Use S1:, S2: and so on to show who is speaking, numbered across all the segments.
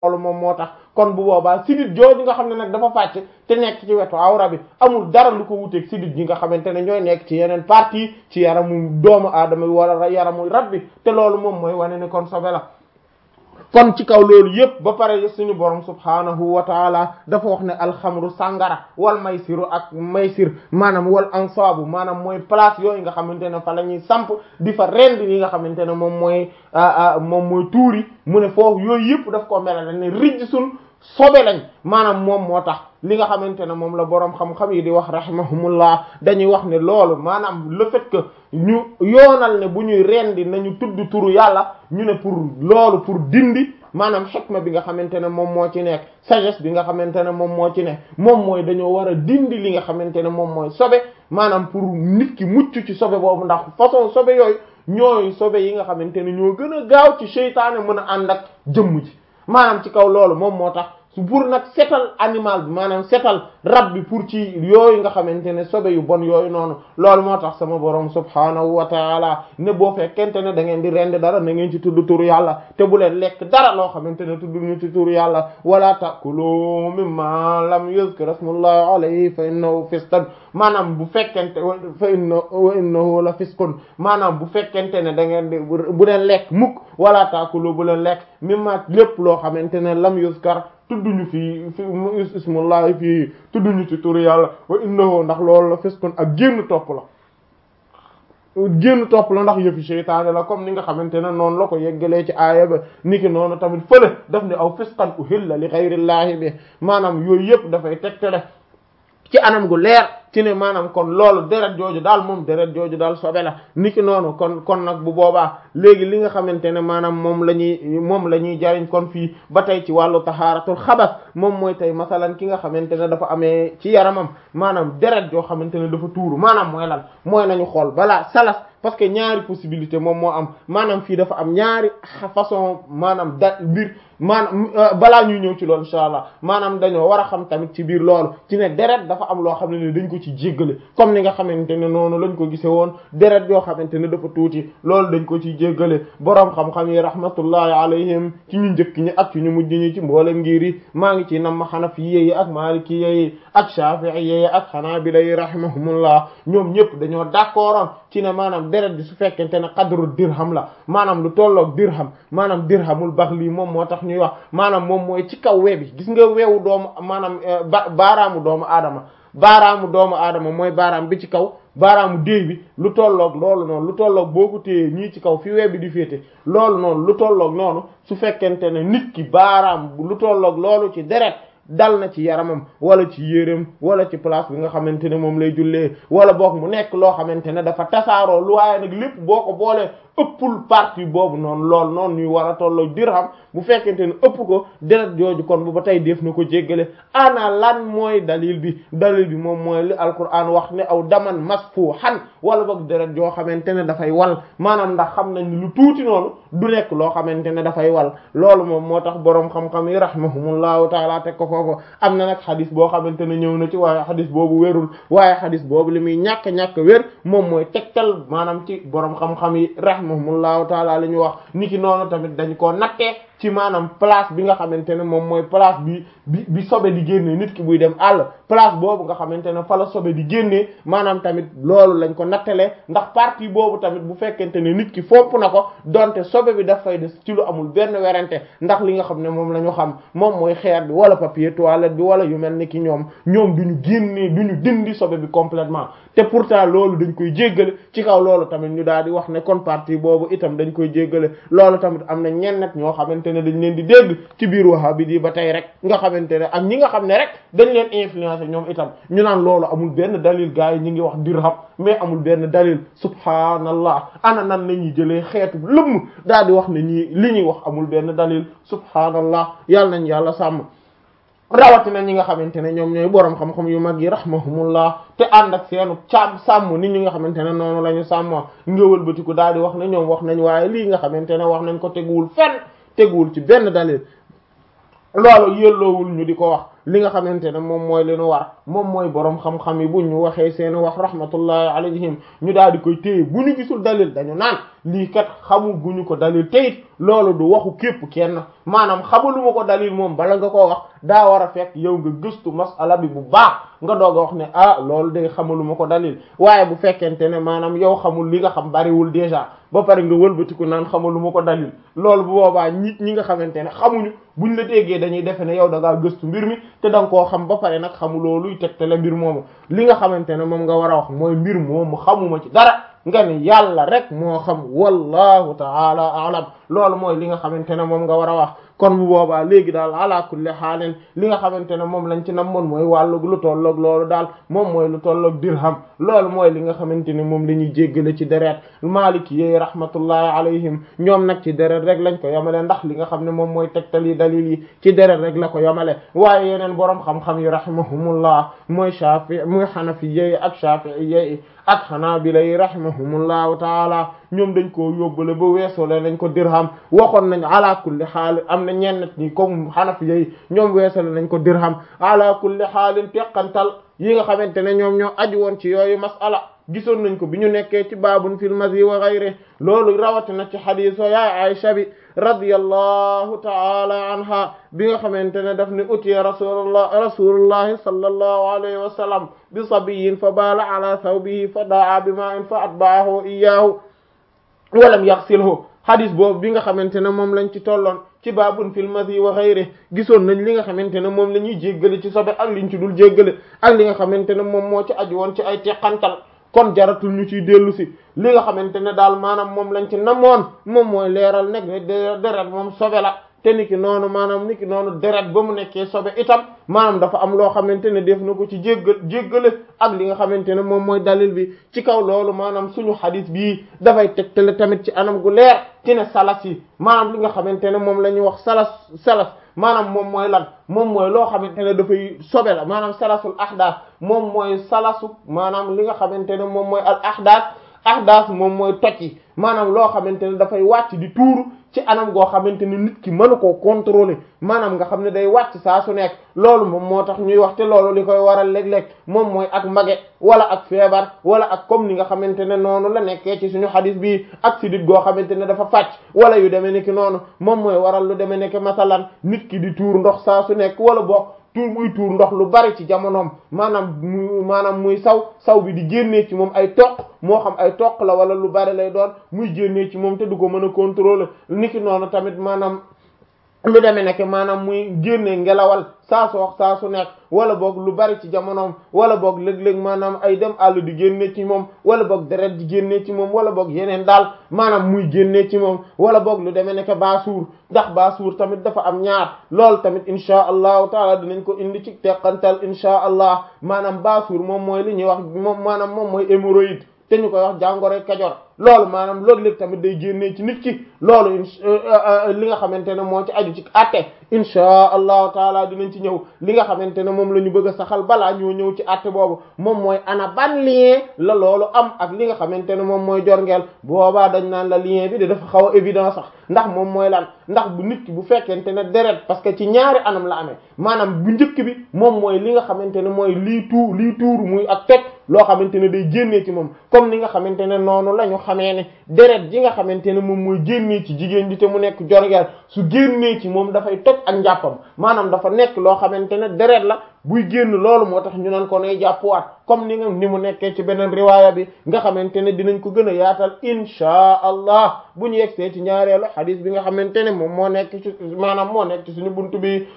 S1: loolu moom moo tax kon bu boobaa sidit jooju nga xam ne nag dafa fàcc te nekk ci wetu awra bi amul dara lu ko wuteeg sidit yi nga xamante ne ñooy nekk ci yeneen partie ci yaramu doomu aadama wala yaramu rab bi te loolu moom mooy wane ne kon sobe la kon ci kaw loolu yépp ba pare suñu borom subhanahu wa taala dafa wax ne alxamru sàngara wal maysiru ak maysir maanaam wal ansaabu maanaam mooy place yooyu nga xamante ne fa la ñuy samp di fa rend yi nga xamante ne moom mooy moom mooy tuuri mu ne foofu yooyu yépp daf ko melal ne rijj sun sobe lañ maanaam moom moo tax li nga xamante ne moom la boroom xam-xam yi di wax rahimahumullah dañuy wax ne loolu maanaam le fait que ñu yoonal ne bu ñuy rendi nañu tudd turu yàlla ñu ne pour loolu pour dindi maanaam xikma bi nga xamante ne moom moo ci nekk sagesse bi nga xamante ne moom moo ci nekk moom mooy dañoo war a dindi li nga xamante ne moom mooy sobe maanaam pour nit ki mucc ci sobe boobu ndax façon sobe yooyu ñooy sobe yi nga xamante ne ñoo gën a gaaw ci seytaane mën a ànd ak jëmm ji maanaam ci kaw loolu moom moo tax su pour nag setal animal bi maanaam setal rab bi pour ci yooyu nga xamante ne sobe yu bon yooyu noonu loolu moo tax sama borom subhaanahu wa taala ne boo fekkente ne da ngeen di rend dara na ngeen ci tudd turu yàlla te bu leen lekk dara loo xamante ne tudd ñu ci turu yàlla wala takulu mimma lam yuzkar ismullahi alayhi fa innahu fisqun maanaam bu fekkente fa inna wa innahu la fisqun maanaam bu fekkente ne da ngeen di bu leen lekk mukk wala takulu bu leen lekk mimma lépp loo xamante ne lam yuzkar tudduñu fii fi ismullahi fii tudduñu ci turu yàlla wa innahu ndax loolu la fiskon ak génn topp la génn topp la ndax yëfi seytaane la comme ni nga xamante ne noonu la ko yeggalee ci aaya ba niki noonu tamit fële daf ne aw fiskan uhilla li ghayrillahi bi maanaam yooyu yëpp dafay tegtale ci anam gu leer ci ne maanaam kon loolu deret jooju daal moom deret jooju daal sobe la niki noonu kon kon nag bu boobaa léegi li nga xamante ne maanaam moom la ñuy moom la ñuy jariñ kon fii ba tey ci wàllu taxaaratul xabas moom mooy tey masalan ki nga xamante ne dafa amee ci yaramam maanaam deret joo xamante ne dafa tuuru maanaam mooy lan mooy nañu xool balaa salas parce que ñaari possibilité moom moo am maanaam fii dafa am ñaari façon maanaam da mbir maanaam balaa ñuy ñëw ci loolu insha allah maanaam dañoo war a xam tamit ci biir loolu ci ne deret dafa am loo xam ne ne dañ ko ci jéggale comme ni nga xamante ne noonu lañ ko gise woon deret yoo xamante ne dafa tuuti loolu dañ ko ci jéggale boroom xam-xam yi rahmatullahi alayhim ci ñu njëkk ñi ak ci ñu mujj ñi ci mboolem ngir yi maa ngi ci nam ma xanafiye yi ak maliki yi ak shafi'i yi ak xanaabila yi rahimahumullah ñoom ñëpp dañoo d'accordoon ci ne maanaam deret bi su fekkente ne qadru dirham la maanaam lu tolloog dirham maanaam dirhamul baxli moom moo tax ñuy wax maanaam moom mooy ci kaw we bi gis nga weewu doomu maanaam ba baaraamu doomu aadama baaraamu doomu aadama mooy baaraam bi ci kaw baaraamu déey bi lu tolloog loolu noonu lu tolloog boo ko téyee ñii ci kaw fi we bi di féete loolu noonu lu tolloog noonu su fekkente ne nit ki baaraam lu tolloog loolu ci deret dal na ci yaramam wala ci yéreem wala ci place bi nga xamante ne moom lay jullee wala boog mu nekk loo xamante ne dafa tasaaroo lu waaye nag lépp boo ko boolee ëppul partie boobu noonu lool noonu ñuy war a tolloo dirham bu fekkente ne ëpp ko deret jooju kon bu ba tey def na ko jéggale ana lan mooy dalil bi dalil bi moom mooy li alquran wax ne aw daman masfuhan wala boog deret joo xamante ne dafay wal maanaam ndax xam nañ lu tuuti noonu du nekk loo xamante ne dafay wal loolu moom moo tax boroom xam-xam yi rahimahumullahu taala teg ko foofu am na nag xadis boo xamante ne ñëw na ci waaye xadis boobu wérul waaye xadis boobu li muy ñàkk-ñàkk wér moom mooy tegtal maanaam ci boroom xam-xam yi rahimahumullahu taala li ñu wax niki noonu tamit dañ koo nattee ci maanaam place bi nga xamante ne moom mooy place bi bi bi sobe di génnee nit ki buy dem àll place boobu nga xamante ne fa la sobe di génnee maanaam tamit loolu lañ ko nattalee ndax partie boobu tamit bu fekkente ne nit ki fomp na ko donte sobe bi daf fay des ci lu amul benn werante ndax li nga xam ne moom la ñu xam moom mooy xeer bi wala papier toilette bi wala yu mel ni ki ñoom ñoom duñu génnee duñu dindi sobe bi complètement te pourtant loolu dañ koy jéggale ci kaw loolu tamit ñu daal di wax ne kon partie boobu itam dañ koy jéggale loolu tamit am na ñenn ñoo xamante ne dañ leen di dégg ci biir wahabi di ba tey rek nga xamante ne ak ñi nga xam ne rek dañ leen influencer ñoom itam ñu naan loolu amul benn dalil gars yi ñi ngi wax dirham mais amul benn dalil subhanallah ana nan la ñuy jëlee xeetu lëmm daal di wax ne ñii li ñuy wax amul benn dalil subhanallah yàlla nañ yàlla sàmm rawatina ñi nga xamante ne ñoom ñooy boroom xam-xam yu mag yi rahmahumullah te ànd ak seenu càmm sàmm nit ñi nga xamante ne noonu la ñu sàmmoo ngëwal batiku daal di wax ne ñoom wax nañ waaye lii nga xamante ne wax nañ ko teguwul fenn teguwul ci benn dalil loolu yelloowul ñu di ko wax li nga xamante ne moom mooy li nu war moom mooy boroom xam-xam yi bu ñu waxee seeni wax rahmatullahi alayhim ñu daal di koy téye bu ñu gisul dalil dañu naan lii kat xamu guñu ko dalil teyit loolu du waxu képp kenn maanaam xamaluma ko dalil moom bala nga koo wax daa war a fekk yow nga gëstu masala bi bu baax nga doog a wax ne ah loolu day xamaluma ko dalil waaye bu fekkente ne maanaam yow xamul li nga xam bariwul déjà ba pare nga wëlbatiku naan xamaluma ko dalil loolu bu boobaa nit ñi nga xamante ne xamuñu buñ la déggee dañuy defe ne yow da ngaa gëstu mbir mi te da nga koo xam ba pare nag xamuloo luy tegtale mbir moomu li nga xamante ne moom nga war a wax mooy mbir moomu xamuma ci dara nga ni yàlla rek moo xam wallahu taala alam loolu mooy li nga xamante ne moom nga war a wax kon bu boobaa léegi daal ala kulli xaalin li nga xamante ne moom lañ ci namoon mooy wàllug lu tolloog loolu daal moom mooy lu tolloog dirham loolu mooy li nga xamante ne moom la ñuy jéggale ci deret maliki yi rahmatullahi alayhim ñoom nag ci deret rek lañ ko yamale ndax li nga xam ne moom mooy tegtal yi dalil yi ci deret rek la ko yamale waaye yeneen boroom xam-xam yi rahimahumullah mooy shafi muy xanafi yi ak shafii yi ak xanaabila yi rahimahumullahu taala ñoom dañ koo yóbbale ba weesole nañ ko dirham waxoon nañ ala kulli xaal am na ñenn ñi comme xanafi yi ñoom weesole nañ ko dirham ala kulli xaalin teqantal yi nga xamante ne ñoom ñoo aju woon ci yooyu masala gisoon nañ ko bi ñu nekkee ci baabun fil mazi wa ghayri loolu rawatina ci xadiis yaay Aysa bi radiyallahu taala anha bi nga xamante ne daf ne utiya rasulullah rasulullahi sallallahu alayhi wa sallam bi sabiyin fa baala ala thawbihi fa daa bi ma in fa atba'ahu iyyahu wa lam yaghsilhu xadis boobu bi nga xamante ne moom lañ ci tolloon ci baabun fil mazi wa ghayri gisoon nañ li nga xamante ne moom la ñuy jéggale ci sobe ak liñ ci dul jéggale ak li nga xamante ne moom moo ci aju woon ci ay teqantal kon jaratul ñu ciy dellu si li nga xamante ne daal maanaam moom lañ ci namoon moom mooy leeral nag ne deret moom sobe la te niki noonu maanaam niki noonu deret ba mu nekkee sobe itam maanaam dafa am loo xamante ne def na ko ci jéggal jéggale ak li nga xamante ne moom mooy dalil bi ci kaw loolu maanaam suñu xadis bii dafay tegtale tamit ci anam gu leer ci ne salas yi maanaam li nga xamante ne moom la ñuy wax salas salas maanaam moom mooy lan moom mooy loo xamante ne dafay sobe la maanaam salasul ahdaas moom mooy salasu maanaam li nga xamante ne moom mooy al ahdaas ahdaas moom mooy toj yi maanaam loo xamante ne dafay wàcc di tuuru ci anam goo xamante ne nit ki mënu koo contrôler maanaam nga xam ne day wàcc saa su nekk loolu moom moo tax ñuy wax te loolu li koy waral léeg-léeg moom mooy ak mage wala ak feebar wala ak comme ni nga xamante ne noonu la nekkee ci suñu xadis bi ak sidit goo xamante ne dafa fàcc wala yu demee nekk noonu moom mooy waral lu demee nekk masalan nit ki di tuur ndox saa su nekk wala boog tuur muy tuur ndox lu bari ci jamonoom maanaam muy maanaam muy saw saw bi di génnee ci moom ay toq moo xam ay toq la wala lu bari lay doon muy génnee ci moom te du ko mën a contrôler niki noonu tamit maanaam lu demee nekk maanaam muy génnee ngelawal saa su wax saa su nekk wala boog lu bari ci jamonoom wala boog léeg-léeg maanaam ay dem àll di génne ci moom wala boog deret di génne ci moom wala boog yeneen daal maanaam muy génne ci moom wala boog lu demee nekk baasuur ndax baasuur tamit dafa am ñaar loolu tamit insha allahu taala dinañ ko indi ci teqantal insha allah maanaam baasuur moom mooy li ñuy wax moom maanaam moom mooy hémorroïde te ñu koy wax jàngoro Kajoor loolu maanaam loolu léegi tamit day génnee ci nit ki loolu li nga xamante ne moo ci aju ci àtte insha allahu taala dinañ ci ñëw li nga xamante ne moom la ñu bëgg a saxal balaa ñoo ñëw ci àtte boobu moom mooy ana ban lien la loolu am ak li nga xamante ne moom mooy jorngeel boobaa dañ naan la lien bi de dafa xaw a évident sax ndax moom mooy lan ndax bu nit ki bu fekkente ne deret parce que ci ñaari anam la amee maanaam bu njëkk bi moom mooy li nga xamante ne mooy lii tuur lii tuur muy ak toj loo xamante ne day génnee ci moom comme ni nga xamante ne noonu la ñu xamee ne deret ji nga xamante ne moom mooy génnee ci jigéen ji te mu nekk jorngeel su génnee ci moom dafay toj ak njàppam maanaam dafa nekk loo xamante ne deret la buy génn loolu moo tax ñu naan ko nay jàppuwaat comme ni nga ni mu nekkee ci beneen riwaaya bi nga xamante ne dinañ ko gën a yaatal inchaa allah bu ñu yegsee ci ñaareelu xadis bi nga xamante ne moom moo nekk ci maanaam moo nekk ci suñu buntu bi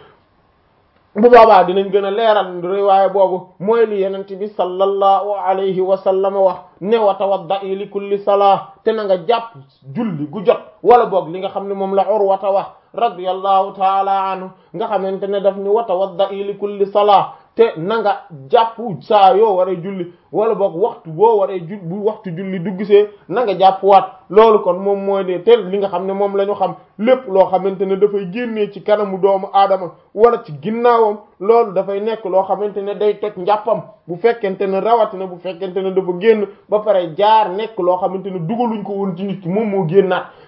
S1: bu boobaa dinañ gën a leeral riwaaya boobu mooy li yenente bi sallallahu alayhi wa sallam wax ne wa tawadda'i li kulli salaa te na nga jàpp julli gu jot wala boog li nga xam ne moom la Urwata wax radiyallahu taala anhu nga xamante ne daf ni wa tawadda'i li kulli salaa te na nga jàpp saa yoo waree julli wala boog waxtu boo waree ju bu waxtu julli duggsee na nga jàpp waat loolu kon moom mooy de te li nga xam ne moom la ñu xam lépp loo xamante ne dafay génnee ci kanamu doomu aadama wala ci ginnaawam loolu dafay nekk loo xamante ne day toj njàppam bu fekkente ne rawatina bu fekkente ne dafa génn ba pare jaar nekk loo xamante ne dugaluñ ko woon ci nit ki moom moo génnaat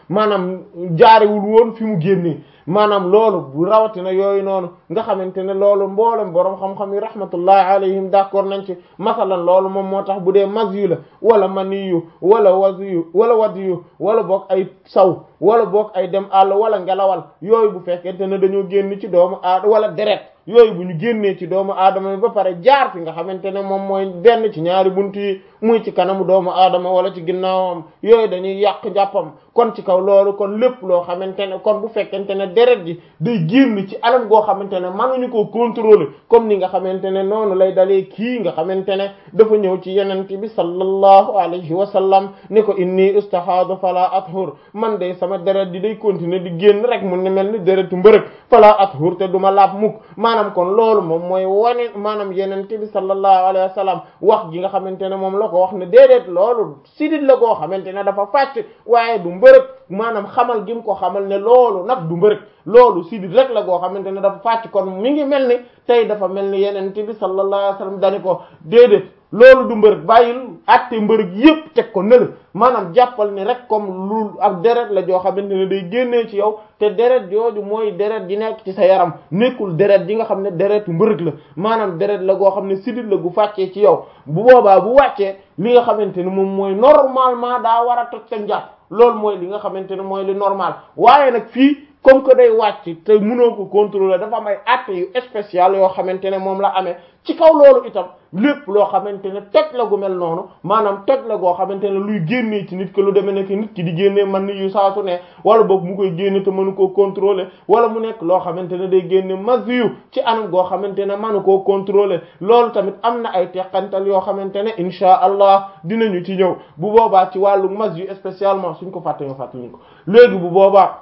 S1: maanaam jaarewul woon fi mu génnee maanaam loolu bu rawatina yooyu noonu nga xamante ne loolu mboolem boroom xam-xam yi rahmatullahi alayhim d'accord nañ ci masalan loolu moom moo tax bu dee mazyu la wala maniyu wala wasiyu wala wadiyu wala boog ay saw wala boog ay dem àll wala ngelawal yooyu bu fekkente ne dañoo génn ci doomu aad wala deret yooyu bu ñu génnee ci doomu aadama bi ba pare jaar fi nga xamante ne moom mooy benn ci ñaari bunt yi muy ci kanamu doomu aadama wala ci ginnaawam yooyu dañuy yàq njàppam kon ci kaw loolu kon lépp loo xamante ne kon bu fekkente ne deret ji day génn ci anam goo xamante ne mënuñu koo contrôler comme ni nga xamante ne noonu lay dalee kii nga xamante ne dafa ñëw ci yenente bi sallallahu alayhi wa sallam ni ko inni ustahaadu fala athur man day sama deret di day continuer di génn rek mu ne mel ni deretu mbërëg fala athur te duma laab mukk maanaam kon loolu moom mooy wane maanaam yenente bi sallallahu alayhi wa sallam wax gi nga xamante ne moom la ko wax ne déedéet loolu sidit la goo xamante ne dafa fàcc waaye du mbërëg maanaam xamal gi mu ko xamal ne loolu nag du mbërëg loolu sidit rek la goo xamante ne dafa fàcc kon mi ngi mel ni tey dafa mel ni yenente bi sallallahu alayhi wa sallam dani ko déedéet loolu du mbërëg bàyyil atte mbërëg yépp teg ko nële maanaam jàppal ni rek comme lu ak deret la joo xamante ne day génnee ci yow te deret jooju mooy deret ji nekk ci sa yaram nekkul deret ji nga xam ne deretu mbërëg la maanaam deret la goo xam ne sidit la gu fàccee ci yow bu boobaa bu wàccee li nga xamante ne moom mooy normalement daa war a toj sa njàpp loolu mooy li nga xamante ne mooy li normal waaye nag fii comme que day wàcc te mënoo ko contrôler dafa am ay actes yu spécial yoo xamante ne moom la amee ci kaw loolu itam lépp loo xamante ne toj la gu mel noonu maanaam toj la goo xamante ne luy génnee ci nit ki lu demee nekk nit ki di génnee man ni yu saa su ne wala boog mu koy génne te mënu koo contrôler wala mu nekk loo xamante ne day génne maziyu ci anam goo xamante ne mënu koo contrôler loolu tamit am na ay teqantal yoo xamante ne insha allah dinañu ci ñëw bu boobaa ci wàllu maziyu spécialement suñ ko fàtte nga fàttali ko léegi bu boobaa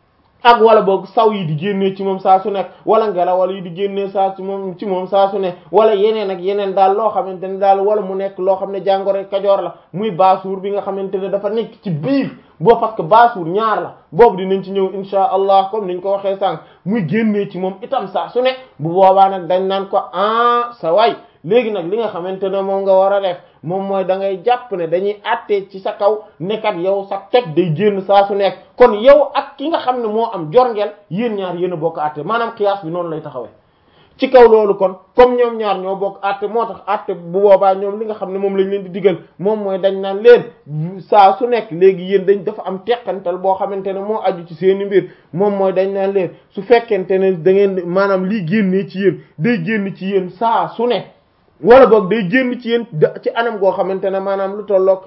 S1: ak wala boog saw yi di génnee ci moom saa su nekk wala ngelawal yi di génnee saa ci moom ci moom saa su ne wala yeneen ak yeneen daal loo xamante ne daal wala mu nekk loo xam ne jàngoro kajoor la muy baasuur bi nga xamante ne dafa nekk ci biir boo parce que baasuur ñaar la boobu dinañ ci ñëw insha allah comme niñ ko waxee sànq muy génnee ci moom itam saa su ne bu boobaa nag dañ naan ko ah sa waay léegi nag li nga xamante ne moom nga war a def moom mooy da ngay jàpp ne dañuy àttee ci sa kaw nekkat yow sa toj day génn saa su nekk kon yow ak ki nga xam ne moo am jorngeel yéen ñaar yéen a bokk àtte maanaam xiyaas bi noonu lay taxawee ci kaw loolu kon comme ñoom ñaar ñoo bokk àtte moo tax àtte bu boobaa ñoom li nga xam ne moom lañ leen di digal moom mooy dañ naan leen saa su nekk léegi yéen dañ dafa am teqantal boo xamante ne moo aju ci seeni mbir moom mooy dañ naan leen su fekkente ne da ngeen maanaam lii génnee ci yéen day génn ci yéen saa su ne wala boog day génn ci yéen ci anam goo xamante ne maanaam lu tolloog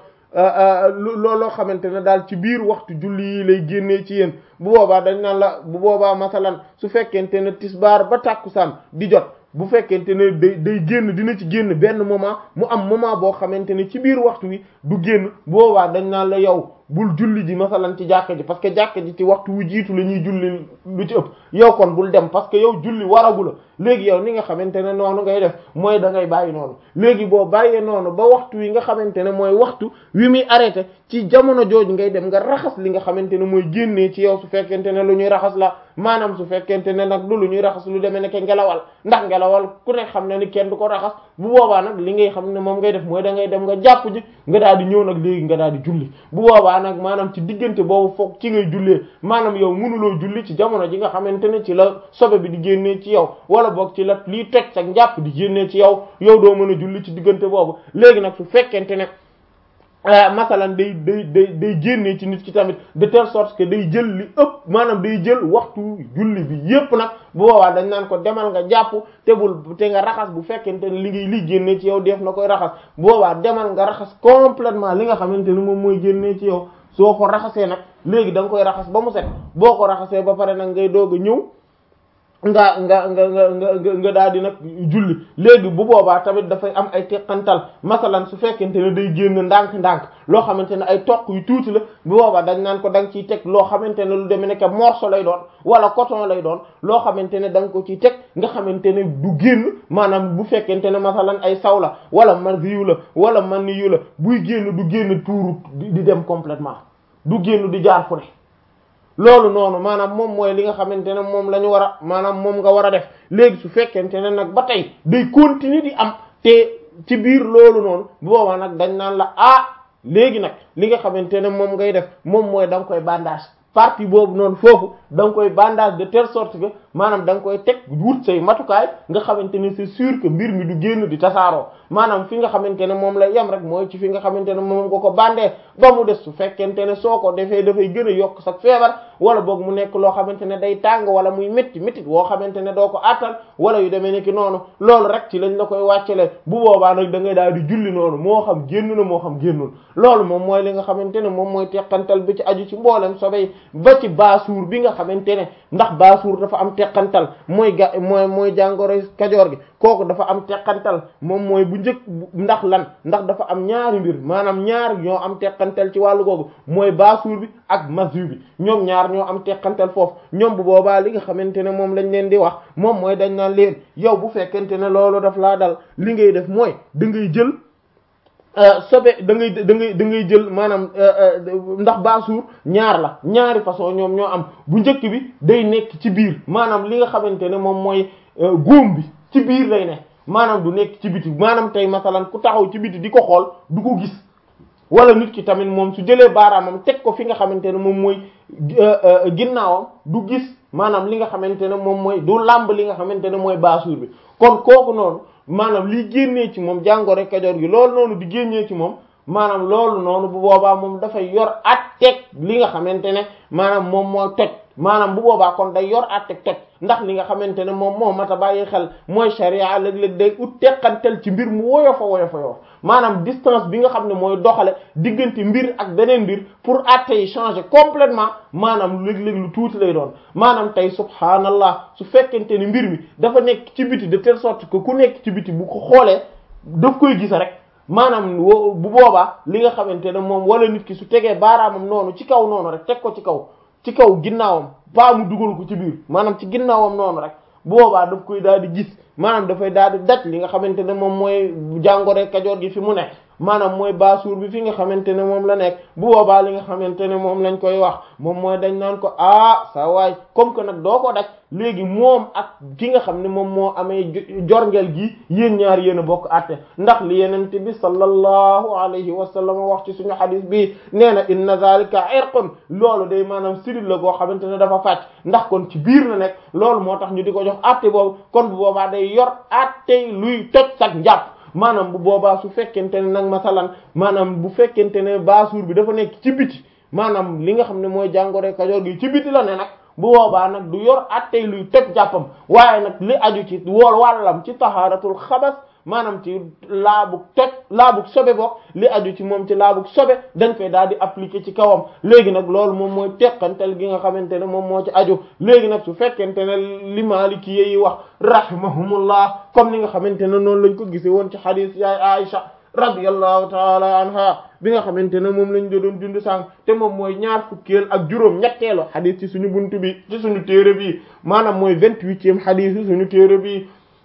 S1: looloo xamante ne daal ci biir waxtu julli yi lay génnee ci yéen bu boobaa dañ naan la bu boobaa masalan su fekkente ne tisbaar ba tàkkusaan di jot bu fekkente ne day day génn dina ci génn benn moment mu am moment boo xamante ne ci biir waxtu wi du génn bu boobaa dañ naan la yow bul julli ji masalan ci jàkka ji parce que jàkka ji ci waxtu wu jiitu la ñuy julli lu ci ëpp yow kon bul dem parce que yow julli waragu la léegi yow ni nga xamante ne noonu ngay def mooy da ngay bàyyi noonu léegi boo bàyyee noonu ba waxtu wi nga xamante ne mooy waxtu wi muy arrêté ci jamono jooju ngay dem nga raxas li nga xamante ne mooy génnee ci yow su fekkente ne lu ñuy raxas la maanaam su fekkente ne nag du lu ñuy raxas lu demee ne ke ngelawal ndax ngelawal ku nekk xam ne ni kenn du ko raxas bu boobaa nag li ngay xam ne moom ngay def mooy da ngay dem nga jàpp ji nga daal di ñëw nag léegi nga daal di julli bu boobaa nag maanaam ci diggante boobu foog ci ngay jullee maanaam yow mënuloo julli ci jamono ji nga xamante ne ci la sobe bi di génnee ci yow wala boog ci la lii toj sa njàpp di génnee ci yow yow doo mën a julli ci diggante boobu léegi nag su fekkente ne masalan day day day day génnee ci nit ki tamit de telle sorte que day jël li ëpp maanaam day jël waxtu julli bi yépp nag bu boobaa dañ naan ko demal nga jàpp te bul te nga raxas bu fekkente ne li ngay li génnee ci yow def na koy raxas bu boobaa demal nga raxas complètement li nga xamante ne moom mooy génnee ci yow soo ko raxasee nag léegi da nga koy raxas ba mu set boo ko raxasee ba pare nag ngay doog a ñëw nga nga nga nga nga nga daal di nag julli léegi bu boobaa tamit dafay am ay teqantal masalan su fekkente ne day génn ndànk-ndànk loo xamante ne ay toq yu tuuti la bu boobaa dañ naan ko da nga ciy teg loo xamante ne lu demee nekk morceau lay doon wala coton lay doon loo xamante ne da nga ko ciy teg nga xamante ne du génn maanaam bu fekkente ne masalan ay saw la wala maziyu la wala maniyu la buy génn du génn tuuru di dem complètement du génn di jaar fu ne loolu noonu maanaam moom mooy li nga xamante ne moom la ñu war a maanaam moom nga war a def léegi su fekkente ne nag ba tey day continuer di am te ci biir loolu noonu bu boobaa nag dañ naan la ah léegi nag li nga xamante ne moom ngay def moom mooy da nga koy bandage partie boobu noonu foofu da nga koy bandage de telle sorte que maanaam da nga koy teg wut say matukaay nga xamante ne c'est sûr que mbir mi du génn di tasaaroo maanaam fi nga xamante ne moom lay yem rek mooy ci fi nga xamante ne moom nga ko bandee ba mu des su fekkente ne soo ko defee dafay gën a yokk sa feebar wala boog mu nekk loo xamante ne day tàng wala muy métti métti woo xamante ne doo ko attan wala yu demee ni ki noonu loolu rek ci lañ la koy wàccale bu boobaa nag da ngay daal di julli noonu moo xam génn na moo xam génnul loolu moom mooy li nga xamante ne moom mooy teqantal bi ci aju ci mboolem sobey ba ci baasuur bi nga xamante ne ndax baasuur dafa am teqantal mooy ga mooy mooy jàngoro kajoor gi kooku dafa am teqantal moom mooy bu njëkk ndax lan ndax dafa am ñaari mbir maanaam ñaar ñoo am teqantal ci wàllu googu mooy baasuur bi ak mazu bi ñoom ñaar ñoo am teqantal foofu ñoom bu boobaa li nga xamante ne moom lañ leen di wax moom mooy dañ naan leen yow bu fekkente ne loolu daf laa dal li ngay def mooy da ngay jël sobe da ngay da ngay da ngay jël maanaam ndax baasuur ñaar la ñaari façon ñoom ñoo am bu njëkk bi day nekk ci biir maanaam li nga xamante ne moom mooy góom bi ci biir lay ne maanaam du nekk ci biti maanaam tey masalan ku taxaw ci biti di ko xool du ko gis wala nit ki tamit moom su jëlee baaraamam teg ko fi nga xamante ne moom mooy ginnaawam du gis maanaam li nga xamante ne moom mooy du làmb li nga xamante ne mooy baasuur bi kon kooku noonu maanaam liy génnee ci moom jàngoro kajoor gi loolu noonu di génnee ci moom maanaam loolu noonu bu boobaa moom dafay yor at teg li nga xamante ne maanaam moom mooy toj maanaam bu boobaa kon day yor at teg toj ndax li nga xamante ne moom moo mat a bàyyi xel mooy sharia léeg-léeg day ut teqantel ci mbir mu woyofa woyofa yoo maanaam distance bi nga xam ne mooy doxale diggante mbir ak beneen mbir pour atte yi changer complètement maanaam léeg-léeg lu tuuti lay doon maanaam tey subhaanallah su fekkente ni mbir mi dafa nekk ci biti de telle sorte que ku nekk ci biti bu ko xoolee daf koy gis rek maanaam bu boobaa li nga xamante ne moom wala nit ki su tegee baaraamam noonu ci kaw noonu rek teg ko ci kaw ci kaw ginnaawam ba mu dugal ko ci biir maanaam ci ginnaawam noonu rek bu boobaa daf koy daal di gis maanaam dafay daal di daj li nga xamante ne moom mooy jàngoro kajoor gi fi mu nekk maanaam mooy baasuur bi fi nga xamante ne moom la nekk bu boobaa li nga xamante ne moom lañ koy wax moom mooy dañ naan ko ah sa waay comme que nag doo ko daj léegi moom ak ki nga xam ne moom moo amee jorngel gi yéen ñaar yéen a bokk àtte ndax li yenente bi sallallahu alayhi wa sallam wax ci suñu xadis bi nee na inna zalika irqun loolu day maanaam sidil la goo xamante ne dafa fàcc ndax kon ci biir la nekk loolu moo tax ñu di ko jox àtte boobu kon bu boobaa day yor àtte luy toj sag njàpp maanaam bu boobaa su fekkente ne nag masalan maanaam bu fekkente ne baasuur bi dafa nekk ci biti maanaam li nga xam ne mooy jàngoro kajoor gi ci biti la ne nag bu boobaa nag du yor attey luy toj jàppam waaye nag li aju ci wool wàllam ci tahaaratul xabas maanaam ci laabug toj laabug sobe bokk li aju ci moom ci laabug sobe dañ koy daal di appliquer ci kawam léegi nag loolu moom mooy teqantal gi nga xamante ne moom moo ci aju léegi nag su fekkente ne li Maliki yi wax rahimahumullah comme ni nga xamante ne noonu lañ ko gisee woon ci hadith yaay Aisha radiyallahu taala anha bi nga xamante ne moom lañ doon dund sànq te moom mooy ñaar fukkeel ak juróom ñetteelu hadith ci suñu buntu bi ci suñu téere bi maanaam mooy vingt-huitième hadith ci suñu téere bi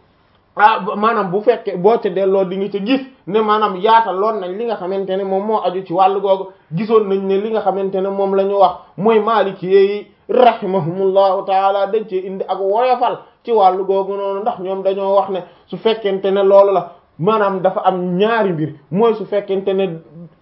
S1: ah maanaam bu fekkee boo ca delloo di nga ca gis ne maanaam yaatal loon nañ li nga xamante ne moom moo aju ci wàllu googu gisoon nañ ne li nga xamante ne moom la ñu wax mooy maaliki yi rahimahumullahu taala dañ cee indi ak woyofal ci wàllu googu noonu ndax ñoom dañoo wax ne su fekkente ne loolu la maanaam dafa am ñaari mbir mooy su fekkente ne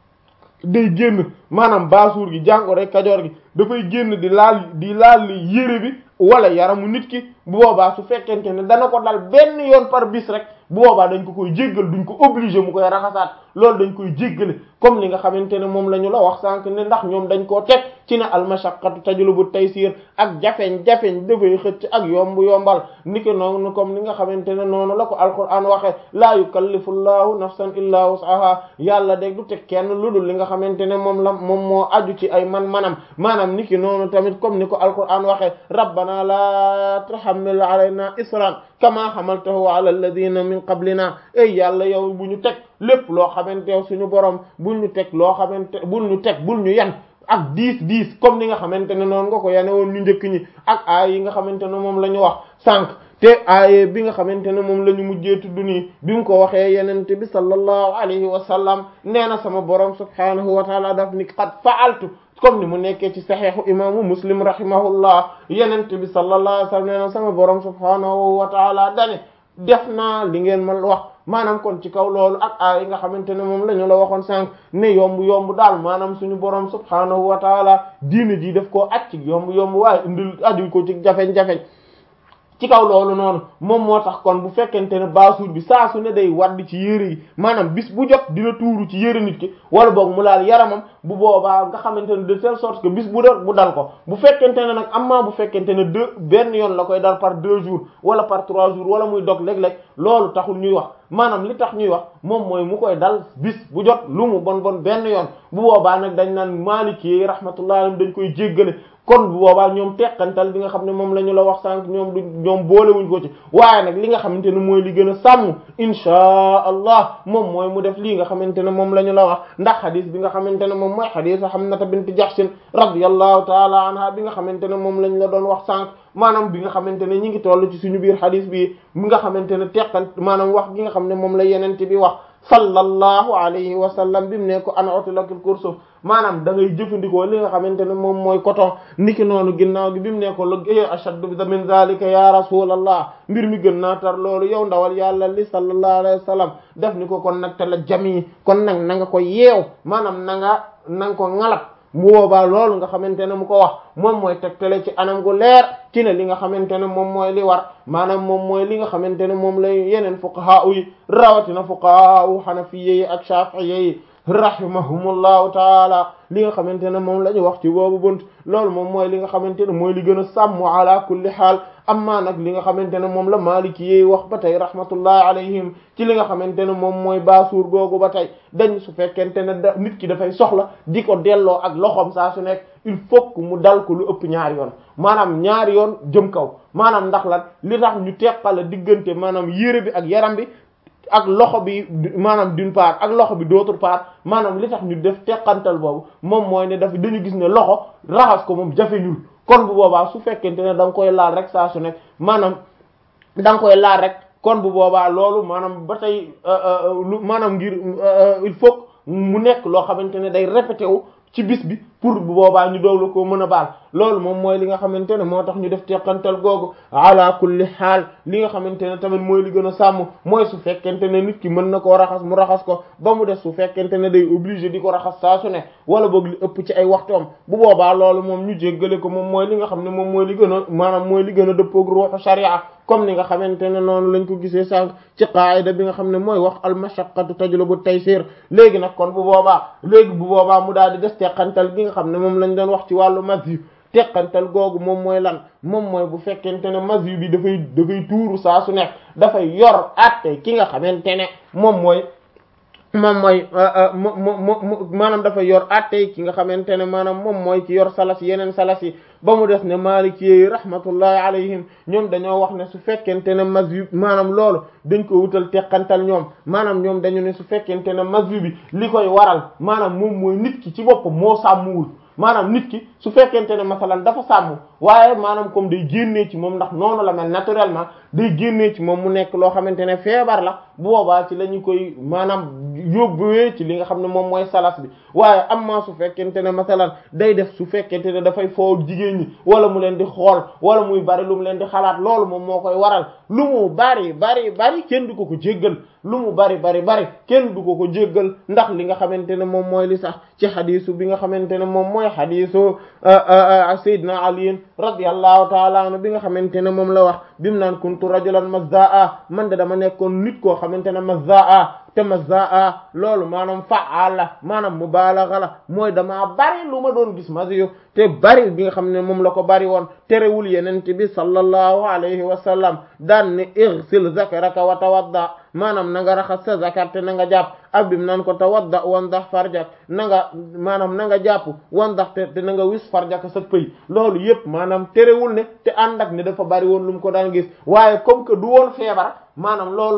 S1: day génn maanaam baasuur gi jàngoro kajoor gi dafay génn di laal di laal yére bi wala yaramu nit ki bu boobaa su fekkente ne dana ko dal benn yoon par bis rek bu boobaa dañ ko koy jéggal duñ ko obligé mu koy raxasaat loolu dañ koy jéggale comme li nga xamante ne moom la ñu la wax sànq ne ndax ñoom dañ koo teg ci ne almashaqqatu tajlubu taysir ak jafeñ-jafeñ dafay xëcc ak yomb yombal niki noonu comme ni nga xamante ne noonu la ko alquran waxe laa yukallifu llahu nafsan illa wus'aha yàlla de du teg kenn lu dul li nga xamante ne moom la moom moo aju ci ay man-manam maanaam niki noonu tamit comme ni ko alquran waxe rabbana la tuhammil alayna isran kama hamaltahu ala alladhina min qablina ey yàlla yow bu ñu teg lépp loo xamante yow suñu borom bul ñu teg loo xamante bul ñu teg bul ñu yan ak diis diis comme ni nga xamante ne noonu nga ko yane woon ñu njëkk ñi ak aay yi nga xamante ne moom la ñu wax sànq te aaye bi nga xamante ne moom la ñu mujjee tudd nii bi mu ko waxee yenente bi sallallahu alayhi wa sallam nee na sama borom subhanahu wa taala daf ni qad fa'altu comme ni mu nekkee ci saxiixu imaamu muslim rahimahullah yenente bi sallallahu alayhi wa sallam nee na sama borom subhanahu wa taala dane def naa li ngeen ma wax maanaam kon ci kaw loolu ak a yi nga xamante ne moom la ñu la waxoon sànq ne yomb yomb daal maanaam suñu borom subhaanahu wa taala diine ji def koo acc yomb yomb waaye indil aju ko ci jafeñ-jafeñ ci kaw loolu noonu moom moo tax kon bu fekkente ne baasuur bi saa su ne day wadd ci yére yi maanaam bis bu jot dina tuuru ci yére nit ki wala boog mu laal yaramam bu boobaa nga xamante ne de telle sorte que bis bu dal bu dal ko bu fekkente ne nag amaa bu fekkente ne deux benn yoon la koy dal par deux jours wala par trois jours wala muy dog léeg-léeg loolu taxul ñuy wax maanaam li tax ñuy wax moom mooy mu koy dal bis bu jot lu mu bon bon benn yoon bu boobaa nag dañ naan Maliki yi rahmatullahi alayhim dañ koy jéggale kon bu boobaa ñoom teqantal bi nga xam ne moom la ñu la wax sànq ñoom du ñoom boolewuñ ko ci waaye nag li nga xamante ne mooy li gën a sàmm inchaa allah moom mooy mu def lii nga xamante ne moom la ñu la wax ndax xadis bi nga xamante ne moom mooy xadisu Hamnata bint Jahshin radiyallahu taala anha bi nga xamante ne moom lañ la doon wax sànq maanaam bi nga xamante ne ñi ngi toll ci suñu biir xadis bi mi nga xamante ne teqan maanaam wax gi nga xam ne moom la yenente bi wax sallallahu alayhi wa sallam bi mu ne ko an utlakil kursuf maanaam da ngay jëfandikoo li nga xamante ne moom mooy coton niki noonu ginnaaw gi bi mu ne ko la ashaddu min zalika ya rasulallah mbir mi gën naa tar loolu yow ndawal yàlla li sallallahu alayhi wa sallam def ni ko kon nag te la jami kon nag na nga ko yeew maanaam na nga na nga ko ŋalab mu boobaa loolu nga xamante ne mu ko wax moom mooy tegtale ci anam gu leer ci ne li nga xamante ne moom mooy li war maanaam moom mooy li nga xamante ne moom lay yeneen fuqaha yi rawatina fuqaha hanafiyye yi ak shafi'iyye yi rahimahumullahu taala li nga xamante ne moom la ñu wax ci boobu bunt loolu moom mooy li nga xamante ne mooy li gën a sàmm ala kulli xaal amma nag li nga xamante ne moom la maliki yi wax ba tey rahmatullahi alayhim ci li nga xamante ne moom mooy baasuur googu ba tey dañ su fekkente ne da nit ki dafay soxla di ko delloo ak loxoom saa su nekk il faut que mu dal ko lu ëpp ñaari yoon maanaam ñaari yoon jëm kaw maanaam ndax lan li tax ñu teqale diggante maanaam yére bi ak yaram bi ak loxo bi maanaam d'une part ak loxo bi d'autre part maanaam li tax ñu def teqantal boobu moom mooy ne daf dañu gis ne loxo raxas ko moom jafeñul kon bu boobaa su fekkente ne da nga koy laal rek saa su nekk maanaam da nga koy laal rek kon bu boobaa loolu maanaam ba tey lu maanaam ngir il faut mu nekk loo xamante ne day répété wu ci bis bi pour bu boobaa ñu doog la ko mën a baal loolu moom mooy li nga xamante ne moo tax ñu def teqantal googu ala kulli xaal li nga xamante ne tamit mooy li gën a sàmm mooy su fekkente ne nit ki mën na koo raxas mu raxas ko ba mu des su fekkente ne day obligé di ko raxas saa su ne wala boog li ëpp ci ay waxtoom bu boobaa loolu moom ñu jéggale ko moom mooy li nga xam ne moom mooy li gën a maanaam mooy li gën a dëppoog ruuxu sharia comme ni nga xamante ne noonu lañ ko gisee sànq ci qaayida bi nga xam ne mooy wax al mashaqqatu tajlibu taysir léegi nag kon bu boobaa léegi bu boobaa mu daal di des teqantal gi nga xam ne moom lañ doon wax ci wàllu masyu teqantal googu moom mooy lan moom mooy bu fekkente ne masyu bi dafay dafay tuuru saa su nekk dafay yor atte ki nga xamante ne moom mooy moom mooy maanaam dafa yor attey ki nga xamante ne maanaam moom mooy ki yor salas yeneen salas yi ba mu des ne maliki yi rahmatullahi alayhim ñoom dañoo wax ne su fekkente ne mazyu maanaam loolu dañ ko wutal teqantal ñoom maanaam ñoom dañu ne su fekkente ne mazyu bi li koy waral maanaam moom mooy nit ki ci boppam moo sàmmuwul maanaam nit ki su fekkente ne masalan dafa sàmm waaye maanaam comme day génnee ci moom ndax noonu la mel naturellement day génnee ci moom mu nekk loo xamante ne feebar la bu boobaa ci la ñu koy maanaam yóbbuwee ci li nga xam ne moom mooy salas bi waaye amma su fekkente ne masalan day def su fekkente ne dafay foo jigéen ñi wala mu leen di xool wala muy bari lu mu leen di xalaat loolu moom moo koy waral lu mu bari bari bari kenn du ko ko jéggal lu mu bari bari bari kenn du ko ko jéggal ndax li nga xamante ne moom mooy li sax ci xadisu bi nga xamante ne moom mooy xadisu Seydina Ali radiyallahu taala anhu bi nga xamante ne moom la wax bimu naan kuntu rajulan mazzaa man de dama nekkoon nit koo xamante ne mazzaa te mazzaa loolu maanaam fa'al la maanaam mubalagha la mooy damaa bari lu ma doon gis masiyu te bari bi nga xam ne moom la ko bari woon terewul yenent bi sallallahu alayhi wa sallam daan ne ighsil zakaraka wa tawadda maanaam na nga raxas sa zakar te na nga jàpp ak bim naan ko tawadda wandax farjak na nga maanaam na nga jàpp wandax te te na nga wis farjak sa pëy loolu yépp maanaam terewul ne te ànd ak ne dafa bari woon lu mu ko daan gis waaye comme que du woon feebar maanaam loolu